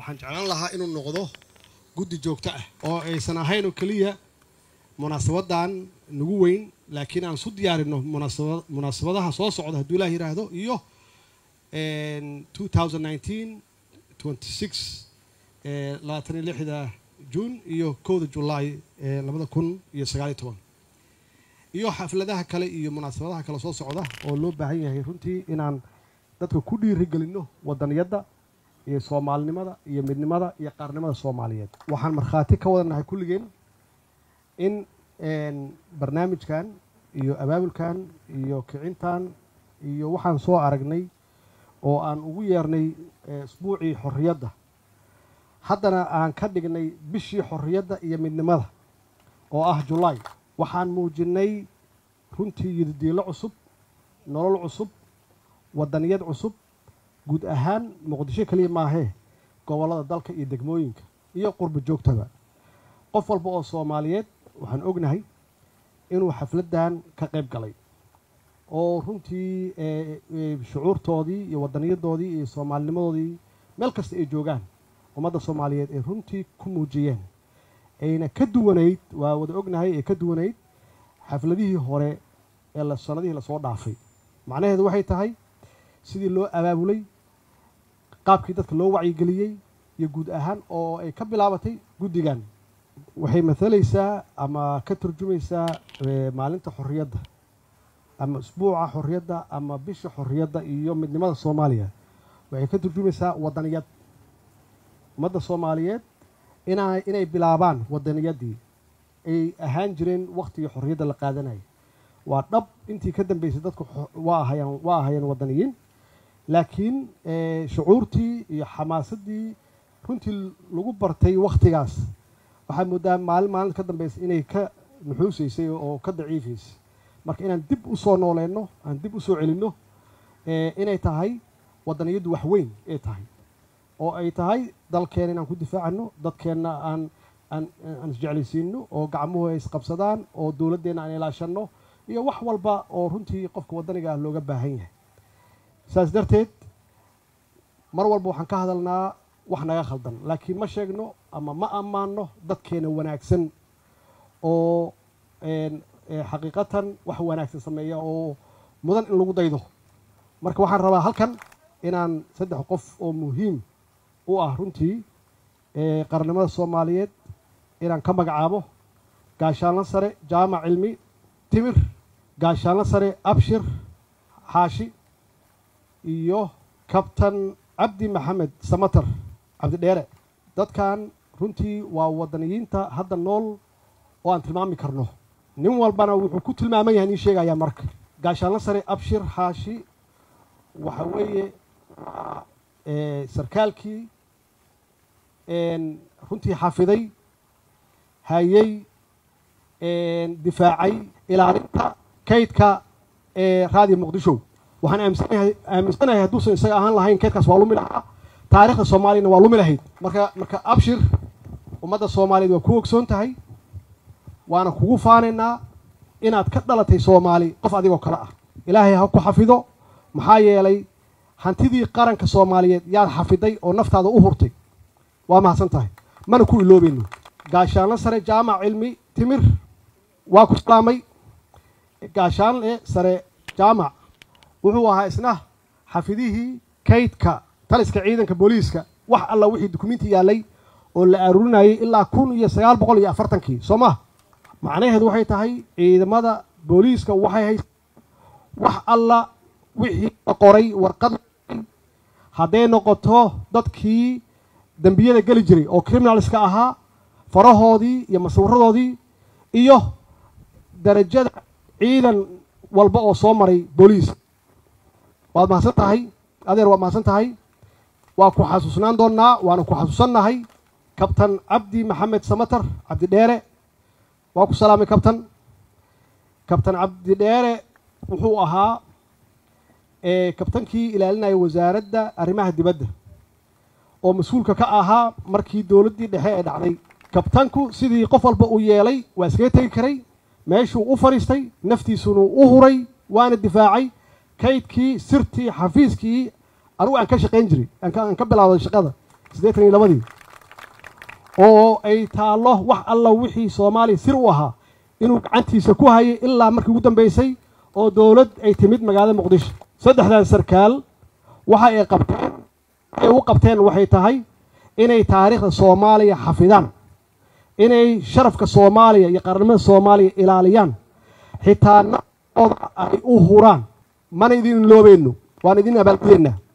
waxaan jeclaan lahaa inuu noqdo guddi joogto ah oo aysan ahayn oo keliya munaasabadan nagu weyn laakiin aan isu diyaarino munaasaba munaasabadaha soo socda hadduu ilaah yidhaahdo iyo two thousand nineteen twenty six labaatan iyo lixda juun iyo kowda julaay labada kun iyo sagaaliyo toban iyo xafladaha kale iyo munaasabadaha kale soo socda oo loo baahan yahay runtii inaan dadka ku dhiirigelinno wadaniyadda iyo soomaalinimada iyo midnimada iyo qaarnimada soomaaliyeed waxaan markhaati ka wadanahay kulligeen in barnaamijkan iyo abaabulkan iyo kicintan iyo waxaan soo aragnay oo aan ugu yeernay isbuucii xorriyadda haddana aan ka dhignay bishii xorriyadda iyo midnimada oo ah julaay waxaan muujinnay runtii yididiilo cusub nolol cusub wadaniyad cusub guud ahaan muqdisho keliya maahee gobollada dalka iyo degmooyinka iyo qurba joogtaba qof walba oo soomaaliyeed waxaan ognahay inuu xafladdan ka qayb galay oo runtii shucuurtoodii iyo wadaniyadoodii iyo soomaalinimadoodii meel kasta ay joogaan ummadda soomaaliyeed ay runtii ku muujiyeen ayna ka duwanayd waa wada ognahay ay ka duwanayd xafladihii hore ee la sanadihii lasoo dhaafay macnaheedu waxay tahay sidii loo abaabulay qaabkii dadka loo wacyigeliyey iyo guud ahaan oo ay ka bilaabatay guddigan waxay mathalaysaa ama ka turjumaysaa maalinta xorriyadda ama isbuuca xorriyadda ama bisha xorriyadda iyo midnimada soomaaliya waxay ka turjumaysaa wadaniyad ummadda soomaaliyeed ina inay bilaabaan wadaniyaddii ay ahaan jireen wakhtigii xorriyadda la qaadanaya waa dhab intii ka dambeysay dadku waa ahayaan waa ahayeen wadaniyiin laakiin shucuurtii iyo xamaasaddii runtii lagu bartay wakhtigaas waxaa moodaa maalin maalinta ka dambaysa inay ka nuxuusaysay oo ka daciifaysay marka inaan dib u soo nooleyno aan dib u soo celinno inay tahay wadaniyaddu wax weyn ay tahay oo ay tahay dalkeena inaan ku difaacano dadkeenna aan aan aan isjeclaysiino oo gacmuhu ay isqabsadaan oo dowladdeenna aan ilaashanno iyo wax walba oo runtii qofka waddaniga ah looga baahan yahay saas darteed mar walba waxaan ka hadalnaa wax naga khaldan laakiin ma sheegno ama ma ammaanno dadkeena wanaagsan oo xaqiiqatan wax wanaagsan sameeya oo mudan in lagu daydo marka waxaan rabaa halkan inaan saddex qof oo muhiim u ah runtii qarannimada soomaaliyeed inaan ka magacaabo gaashaanlo sare jaamac cilmi timir gaashaanlo sare abshir xaashi iyo kabtan cabdi maxamed samater cabdidheere dadkan runtii waa wadaniyiinta hadda nool oo aan tilmaami karno nin walbana wuxuu ku tilmaaman yahay nin sheegayaa marka gaashaanlo sare abshir xaashi waxa weeye sarkaalkii runtii xafiday hayey difaacay ilaalinta kaydka ee raadiyo muqdisho waxaan aaminsanahay aaminsanahay hadduusan isaga ahaan lahayn kaydkaas waa lumi lahaa taarikhda soomaaliyana waa lumi lahayd marka marka abshir ummadda soomaaliyeed waa ku ogsoon tahay waana kugu faanaynaa inaad ka dhalatay soomaali qof adigoo kale ah ilaahay ha ku xafido maxaa yeelay hantidii qaranka soomaaliyeed yaad xafiday oo naftaada u hurtay waa mahadsan tahay mana ku iloobayno gaashaanlo sare jaamac cilmi timir waa ku salaamay gaashaanle sare jaamac wuxuu ahaa isna xafidihii kaydka taliska ciidanka booliiska wax alla wixii dukumiinti yaallay oo la aruurinayay ilaa kun iyo sagaal boqol iyo afartankii soo ma macnaheedu waxay tahay ciidamada booliiska waxay hays wax alla wixii la qoray warqad hadday noqoto dadkii dembiyada geli jiray oo criminalska ahaa farahoodii iyo masawiradoodii iyo darajada ciidan walba oo soo maray booliis waad mahadsan tahay adeer waad mahadsan tahay waa ku xasuusnaan doonnaa waana ku xasuusannahay kabtan cabdi maxamed samater cabdidheere waa ku salaamay kabtan kabtan cabdidheere wuxuu ahaa kabtankii ilaalinaya wasaaradda arrimaha dibadda oo mas-uulka ka ahaa markii dowladdii dhexe ee dhacday kabtanku sidii qof walba uu yeelay waa iskaga tegi karay meeshuu u fadhiistay naftiisunu u huray waana difaacay kaydkii sirtii xafiiskii anugu aan ka shaqayn jiray aan ka bilaawday shaqada siddeetan iyo labadii oo ay taallo wax alla wixii soomaaliya sir u ahaa inuu gacantiisa ku hayay ilaa markii ugu dambaysay oo dowlad ay timid magaalada muqdisho saddexdan sarkaal waxa ay qabteen waxay u qabteen waxay tahay inay taariikhda soomaaliya xafidaan inay sharafka soomaaliya iyo qaranimada soomaaliya ilaaliyaan xitaa nafooda ay u huraan mana idin loobayno waan idin abaalgudeennaa